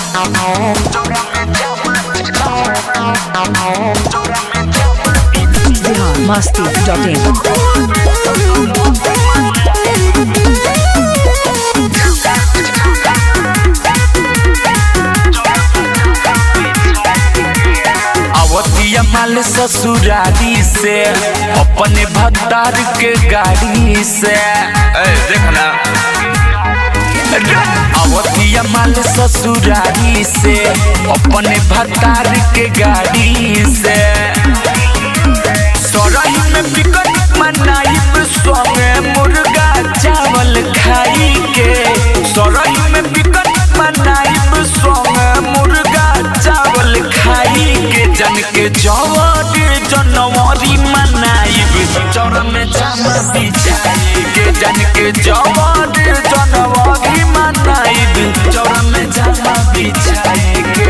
Bihar Masti dot in अवतिया माल ससुरारी से अपने भतार के गाड़ी से ए, देखना अवतिया माल ससुरारी से अपने भतार के गाड़ी से सराई में बिकट मनाइब संगे मुर्गा चावल खाई के सराई में बिकट मनाइब संगे मुर्गा चावल खाई के जन के जवर जनवरी मनाइब चौर में जामा बिछाई के जन के जवर जनवरी मनाइब चौर में जामा बिछाई के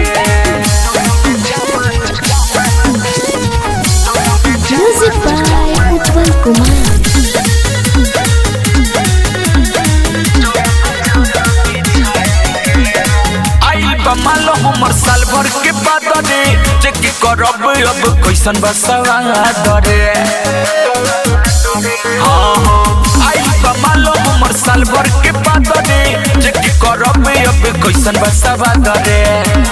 Music by Utpal Kumar. आई बमाल हमर साल भर के बाद रे चेक करब अब कैसन बसवा दरे हाँ हाँ आई बमाल हमर साल भर के बाद रे चेक करब अब कैसन बसवा दरे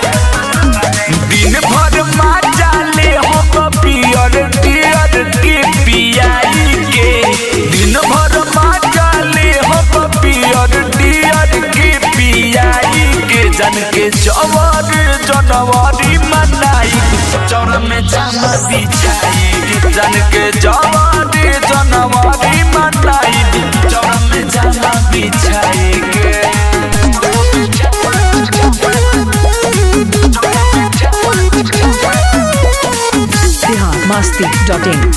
दिन भर माजा ले हम पियर टियर के पियाई के दिन भर माजा ले हम पियर टियर के पियाई के जन के जवर जनवरी मनाई चौर में जामा बिछाई के जन के जवर जनवरी मनाई चौर में जामा बिछाई के बिहार मस्ती डॉट इन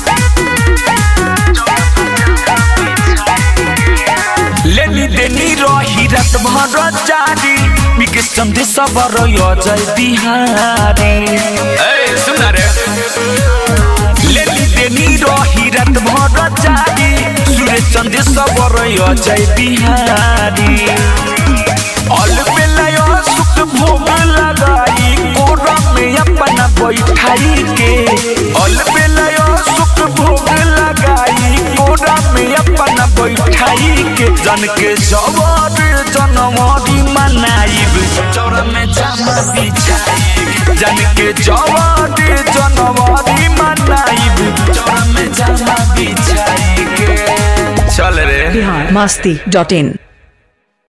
लेनी देनी रही रात भर जारी बिके संदेश बर जय बिहारी ए सुन रे लेनी देनी रही रात भर जारी सुरेश संदेश बर जय बिहारी अल बेलाय सुख भोग लगाई कोरा में अपना बैठाई के अल बेलाय सुख भोग लगाई कोरा में अपना बैठाई के जन के जवर जनवरी मनाइब चौर में जामा बिछाई जन के जवर जनवरी मनाइब चौर में जामा बिछाई के चल रे बिहार मस्ती डॉट इन